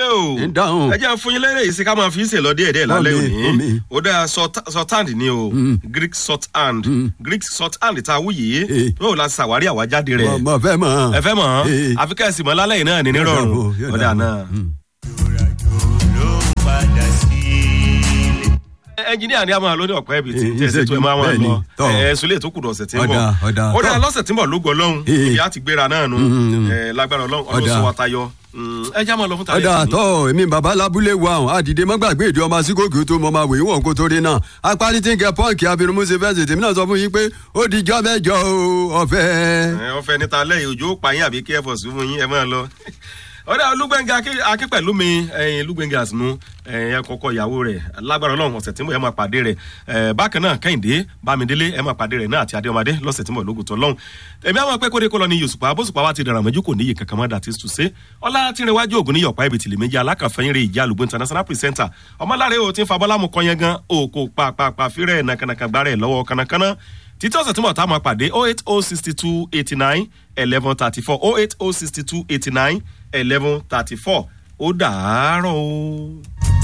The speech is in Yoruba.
lé o ń dáhùn. ẹ jẹ́ fún yín lẹ́rẹ̀ yìí sí ká máa fi í ṣe lọ díẹ̀ díẹ̀ lálẹ́ Omi, òní omi. ó dáa shorthand ni o greek shorthand greek shorthand tá a wú yìí Eh. yóò la ṣàwárí àwájáde rẹ̀ mo mo fẹ́ mọ̀. ẹ fẹ́ mọ̀ Eh. àfi ká ẹ sì mọ̀ lálẹ́ yìí náà ní nírọ̀rùn Yóò dà, ó dáa yóò dà. náà. ẹnjiníà ni a máa lóní ọ̀pẹ́ ibi tí Eh, tẹ̀sí tó ẹ máa wọn bẹ́ẹ̀ ni, lọ tọ́. ẹ sùlẹ̀ tó kù dọ̀sẹ̀ tí ń bọ̀ Ọ̀dà, ọ̀dà, ó dáa tọ́. lọ́sẹ̀ tí ń bọ̀ ló gbọ́ lọ́hùn Eh. ìyá ti gbéra náà nu Mm. ẹ lágbára ọlọ́run ọdún Ọ̀dà. sọ wa tayọ Mm, ẹ já máa lọ fún tayọ ọ̀dà àtọ̀ èmi bàbá lábúlé wa ọ̀hún àdìdé mọ́gbàgbé ìdí ọmọ síkòkì tó mọ máa wèé wọ̀n kó torí náà apárí tí ń kẹ pọ́ǹkì abirùmúṣe fẹ́ǹsì tèmi náà sọ fún yín pé ó di jọ́ mẹ́jọ o ọ̀fẹ́. ẹ ọfẹ níta lẹyìn òjò pààyàn àbí kí ẹ fọ sùn fún yín ẹ máa lọ ọ̀dà olúgbẹ̀ngà akí pẹ̀lú mi ẹ̀yin olúgbẹ̀ngà àsìnú ẹ̀yin ẹ̀kọ́kọ́ ìyàwó rẹ̀ lágbára ọlọ́run ọ̀sẹ̀ tí mo ẹ máa pàdé rẹ̀ ẹ̀ bákan náà kẹ́hìndé bámidélé ẹ máa pàdé rẹ̀ náà àti adéọmọdé lọ́sẹ̀ tí mo lógun tó lọ́hùn èmi àwọn pẹ́ kóde kó lọ ní yòsùpá bóṣùpá wa ti dàrà mọ́jú kò níyì kankan mọ́ dàtí tùsẹ́ ọlá tí ń rẹwájú ògùn níyọ̀pá ibi tìlẹ̀ méjì alákàfẹ́yìn rẹ̀ ìjà àlùgbò international presenter ọmọláre o ti ń fa bọ́lámù kọ́yẹn gan òkò pàpàpà fírẹ̀ nàkànàkàn gbárẹ̀ lọ́wọ́ kànàkànà títí ọ̀sẹ̀ tí mo ta máa pàdé oh eight oh sixty two eighty nine eleven thirty four oh eight oh sixty two eighty nine eleven thirty four ó dàárọ̀ o.